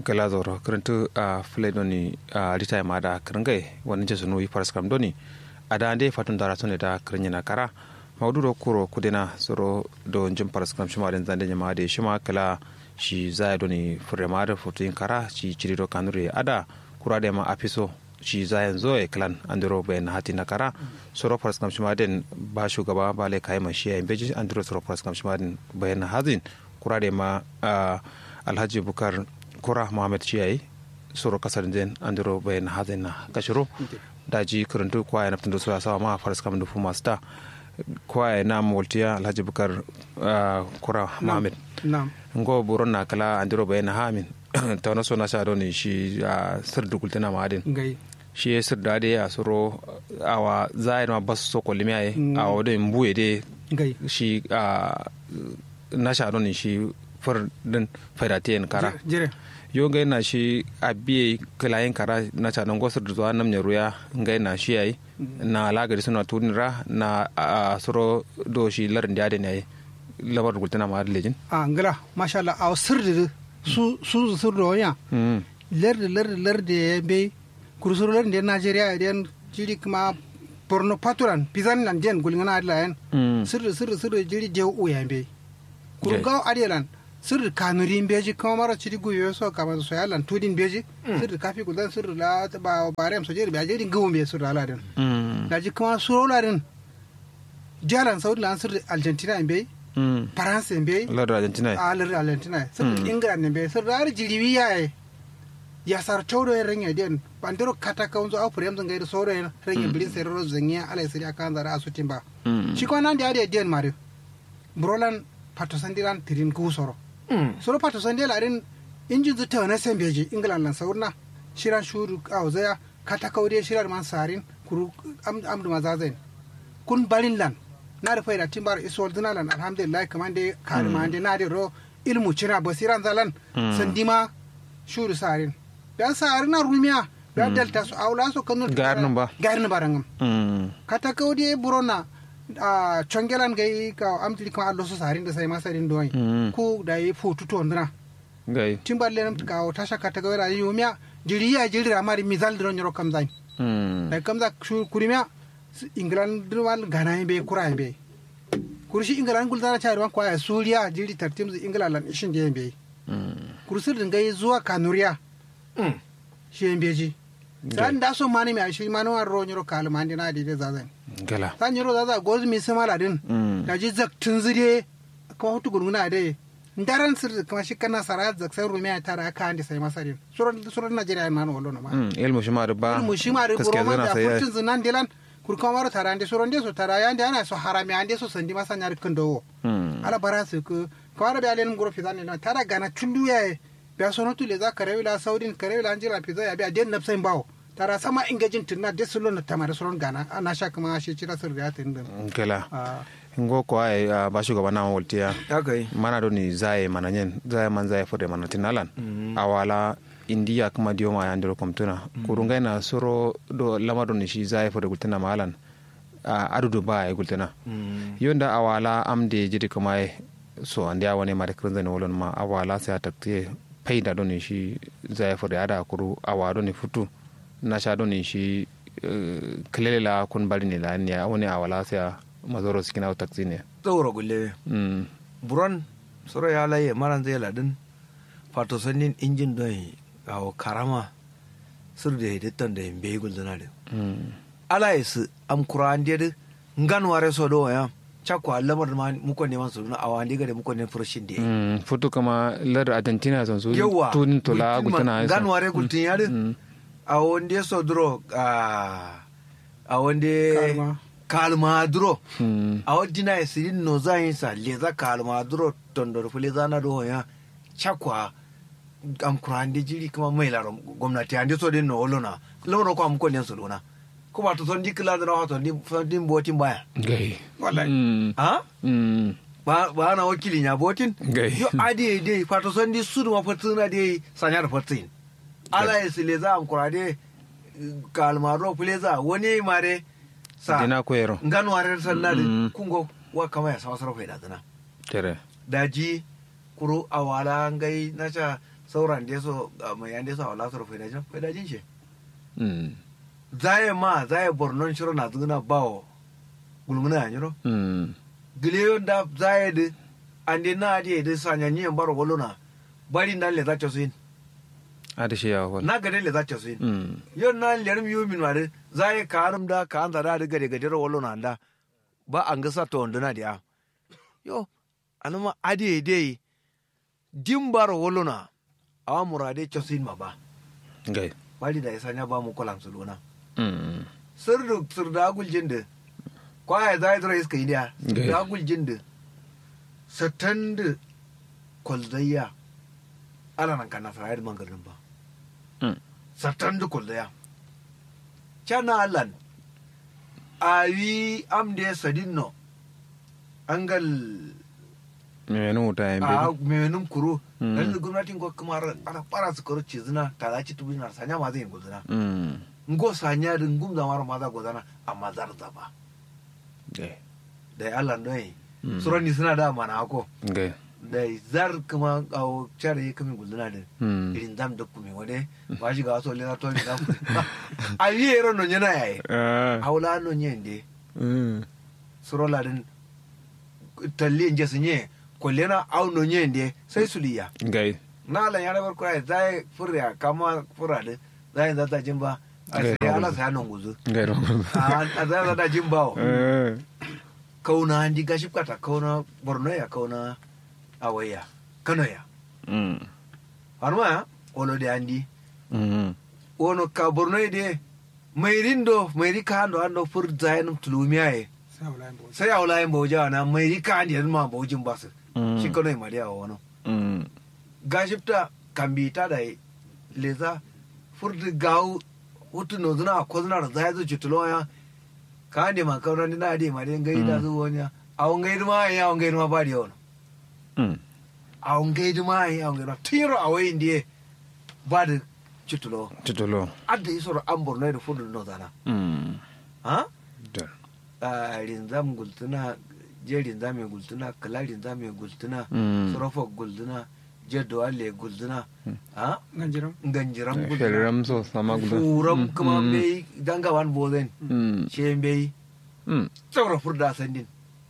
gala zoro karantu a fule doni a rita ma da karangai wani jesu nui faras kam doni a da ande fatun dara sone da karanya na kara maudu do kuro kudena soro do jin faras kam shima den zande nyama de shima kala shi zaya doni fure ma da fotin kara shi ciri do kanure ada kura da ma afiso shi zayan zo e klan andiro bayan hati na kara soro faras kam shima den ba shugaba ba le kai ma shi ya beji andiro soro faras kam shima den bayan hazin kura da ma alhaji bukar kura mohamed ciyayi soro kasar den andiro bayan hazin na kashiro daji karantu kwaya na fitin da sawa ma faras kam da fuma sta kwaya na moltiya alhaji bukar kura mohamed ngo buron na kala andiro bayan hamin ta wani so na sha ne shi sir dukultina ma adin shi ya sir da ya soro awa zai ma basu so ko limiyaye a wadin buye de shi na sha ne shi far din faidatiyan kara yo ngai na shi abiye kilayen kara na ca nan gosar da zuwa nam ruya ngai na shi yayi na lagari suna tunira na a soro do shi larin da ne labar gultana ma lejin a ngala masha Allah a sirri su su sirri wanya larda larda larda ya be kursur larda da Najeriya idan jiri kuma Borno Paturan Pizan nan den gulngana adlayan sirri sirri sirri jiri je uya be kurgaw adelan sirri kanurin beji kuma mara ciri guyo so kama so yalan tudin beji sirri kafi gudan sirri la ba barem so jiri ba jiri gawon be sirri aladin da ji kuma suro ladin jalan saudi lan sirri argentina in bai faransa in bai ladar argentina a ladar argentina sirri england in bai sirri har jiri wiya ya sar todo ya ranya den bandero kata ka unzo afure yamzan gaida soro ya ranya bilin sai ro zanya ala sirri akan zara asutin ba shi ko nan da ya den mare brolan patosandiran tirin ku soro soro pato sande larin injin zuta na sen beji england lan saurna shiran shuru a zaya kata kaude shirar man sarin kuru amdu mazazain kun barin lan na da faida timbar isol dina lan alhamdulillah kaman de kare ma de na de ro ilmu cina basiran zalan sandima shuru sarin dan sarin na rumiya da delta su aula su kanu garnin ba garnin barangam kata kaude burona a chongelan gai ka amtili kama allo so sarin da sai masarin doyi ku da yi fotu to ndina gai timballe nam ka tasha ka taga wara yumya jiri ya jiri amari mizal dron yoro kam zai da kam za kurimya inglan dirwal gana be kura be kurshi inglan gul zara chayar kwa ya suriya jiri tartim zu inglan lan ishin je be kursir din gai zuwa kanuriya shi beji dan da so mani mai shi mani wan ro nyoro kalma ndina de zazan gala san yoro zaza gozu mi sama ladin da ji zak tun zide kuma hutu gurguna da ndaran sir kuma shi kana sara zak sai rumiya tara aka andi sai masarin suran suran najeriya man wallo na ma ilmu shi ma da ba ilmu shi ma da buro ma da futun zinan dilan kur kuma maro tara andi suran de so tara ya andi ana so harami andi so sandi masa nyar kando ala bara su ku kawara bi alen ngoro fitan ne tara gana tundu ya biya sono tule za ka rewila saudin ka rewila anjira fiza ya biya den napsain bawo tara sama ingajin tunna de sulo na tamara suron gana ana sha kuma shi cira sir da tin din kala ngo ko ay ba shugaba na woltiya okay mana do ni zaye mana nyen zaye man zaye fode mana tinalan awala indiya kuma diyo ma yandiro komtuna kurunga na soro do lama do ni shi zaye fode gultana malan adudu ba ay gultana yonda awala amde jidi kuma so andi awane mare krinzani wolon ma awala sai atakte paida do ni shi zaye fode ada kuru awa do ni futu na sha do ni shi kilele la kun bari ni la ni wani awala sai mazoro sikina o taxi ne tsoro gulle buron soro ya laye maran zai ladin fato sannin injin don kawo karama sir da hidittan da yin bai gulzuna da ala ya su am kuran da ngan ware so do ya chakwa lamar ma muko neman su na awa ndiga da muko ne furshin da futu kama lar argentina son su yawa tun tola gutana ngan ware gultin ya a wonde so duro a wonde kalma duro a wadina ya sirin no za yin sa leza kalma duro tondor fule zana do ya chakwa am kurande jiri kuma mai laro gwamnati ande so din no olona lawro ko am ko nen solona kuma to son dikla da rawa to din din botin baya gai wallahi ha ba ba na wakili nya botin gai yo ade de fato son di sudu ma fatina de sanyar fatin ala ya sileza am kurade kalma ro fule za wani mare sa dina koyero ngano warer sallade kungo wa kama ya sawa sarfa da dana tere daji kuro awala ngai nacha sauran da so mai yan da so wala so faida jin faida jin shi mm zaye ma zaye bornon shiro na zuna bawo gulmuna ya nyiro mm gileyo da zaye de ande na ade de sanya nyi baro golona bari na le za ta suin ada shi ya wal na gade le za ta suin mm yon na lerim yu min wade zaye karum da ka an zara da gade gade ro golona da ba an ga sa to nduna dia yo anuma ade de dimbaro golona awa murade chosin ma ba gai bari da isanya ba mu kolam suluna mm sirdu sirda agul jinde kwaya zai zura iska idiya Okay. da agul jinde satandu kwalzayya ala nan kana sa yadda mangarin ba mm satandu kwalzayya cana alan ayi amde sadinno angal me no ta yin a be menum kuro Mm. dan gwamnatin ko kuma ana fara su karo cizina ta za ci tubina sanya ma zai gudana mm ngo sanya din gum da mara maza gudana amma zar zaba gai da ya Allah noyi Mm. surani suna da mana ako gai da zar kuma au chare kami gudana din mm irin zam da kumi wade ba shi ga wasu lena to ni da ku a yi ero no nyana yayi ah haula no nyende mm surola din talle nje sunye kollena au no nyende sai suliya gai na la yara bar kurai zai furya kama fura din zai zata jimba a Okay, sai ala no. sai nan guzu gai ro a zai zata jimba eh kauna ndi gashi kata kauna borno ya kauna awaya kano ya mm harma ya olo de andi mm wono ka borno de mairindo mairi ka ando ando fur zainum tulumiya e sai wala yin bauchi sai awla yin boja na mairi ka andi ma bojin basu Mm. shi kano ma dia wono mm gashipta kambita da leza furdi gawu hutu no zuna ko zuna da zai zo chutulo ya ka andi ma kauna ni na de ma de ngai da Mm. zuwa nya awon ngai ma ya awon ngai ma ba di wono mm awon ngai ma ya awon ngai ma tiro awai ndiye ba da chutulo titolo adda isoro an borno da fudu no zana mm ha da a rinzam gultuna je rinzame gultuna kala rinzame gultuna Mm. sorofo gultuna je dowale gultuna ha ganjiram ganjiram gultuna feliram so sama guda furam kuma Mm. bai dangawan bozen mm she bai mm tsawra furda sandin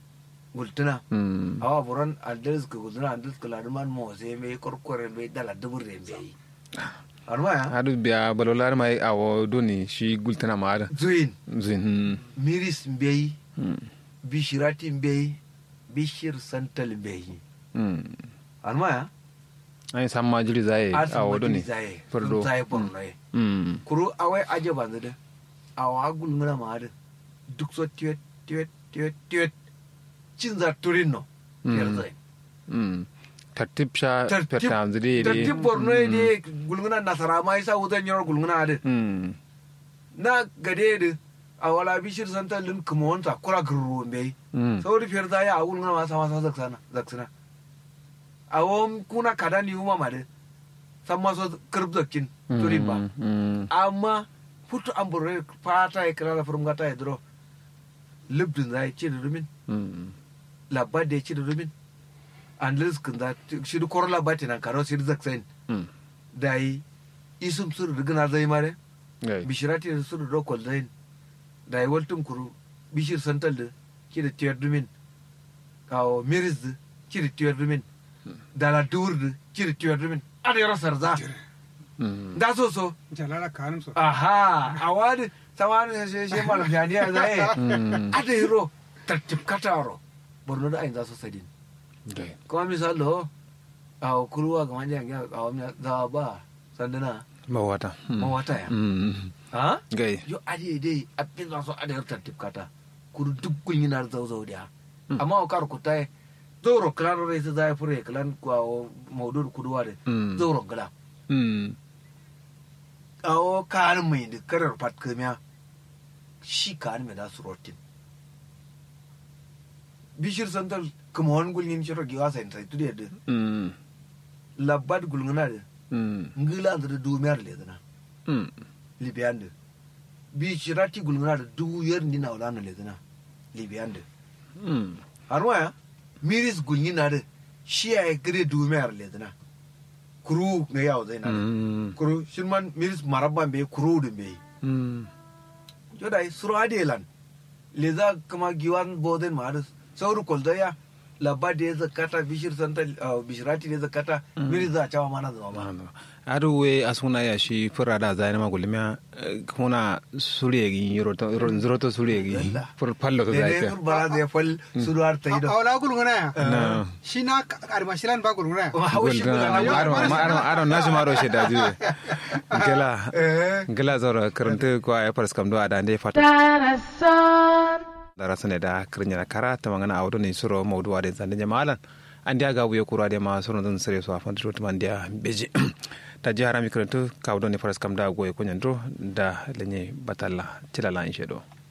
gultuna mm awa buran andres ka gultuna andres ka laduman mo sai bai korkore bai dala dubur da bai arma ya hadu biya balolar mai awo doni shi gultana ma ada zuin zin miris bai mm bishirati bai bishir santal bai mm arma ya ai samma jiri zai awo doni zaye fardo zaye borno ye mm kuru awai aje banzu de awa gulngana ma de duk so tiwet tiwet tiwet tiwet cin za turin no Mm. yar zai mm tartib sha Tartib- pertam zidi tartib borno ye de gulngana nasara ma isa wutan yor gulngana de mm na gade de awala bishir santal lin kuma wanta kura gurru mbei mm sauri fiyar zai a gulngana ma sama sama zaksana zaksana awon kuna kada ni uma ma de san ma so kirb zakkin turin ba mm amma futu an burre fata ya kira da furum gata ya duro libdin za ya ci da rumin mm labba da ya ci da rumin an liskin za shi da koro labba ta nan karo shi da zaksain mm da yi isum suru da gina zai mare gai bishirati da suru da kwal zain da yi waltun kuru bishir santal da ki da tiyar rumin kawo miris da ki da tiyar rumin da la dur da ki da tiyar rumin a da yaro sarza mm da so so jalala kanum so aha a wani samani shi shi malam janiya zai mm ada hiro tartib kataro borno da ayin za su sadin gai kuma misalo a kuruwa ga manjan ya a wani za ba sanduna mawata mm mawata ya mm ha gai yo ade dai abin za su ada hiro tartib kata kuru duk kun yana zau zau da Mm. amma o kar ku tai zoro klaro rai su zai fure klan kwa maudur kuduwa da mm zoro gala mm a o kan mai da karar pat kamiya shi kan mai da su rotin bishir santal kuma wani gulgin shiro giwa sai sai tude da mm labad gulgina da mm ngila da dumiyar le dana mm libiyan da bi shirati gulgina da du yar ni na wala na le dana libiyan da mm har waya miris gulgina da shi ya gire dumiyar le dana kuru ga yawo zai na Mm. kuru shirman miris marabban be kuru dun be Mm. joda suro adelan leza kama giwan boden maris sauru koldoya labba da ya zakata bishir santa uh, bishirati da ya zakata miri za a cawa mana zama ba adu we asuna ya shi fura da zai ma gulmiya kuna suriyegi yoro to yoro zuro to suriyegi fur pallo to da zai ne ka bara da ya fal suru har ta yi a da wala gulguna ya na shi na armashilan ba gulguna ya haushi gulga guda na aro aro aro na juma ro sheda ju gela Eh. gela zoro karanta ko ay pars kam do ada ande fata dara sane da kirnya kara ta mangana awdo ni suro mawdu ade zande jamalan andi aga buye kura de ma suro don sere so afan to mandia beji ta ji harami karanta ka awdo ni pars kam da goye ko nyandro da lenye batalla cilala inshedo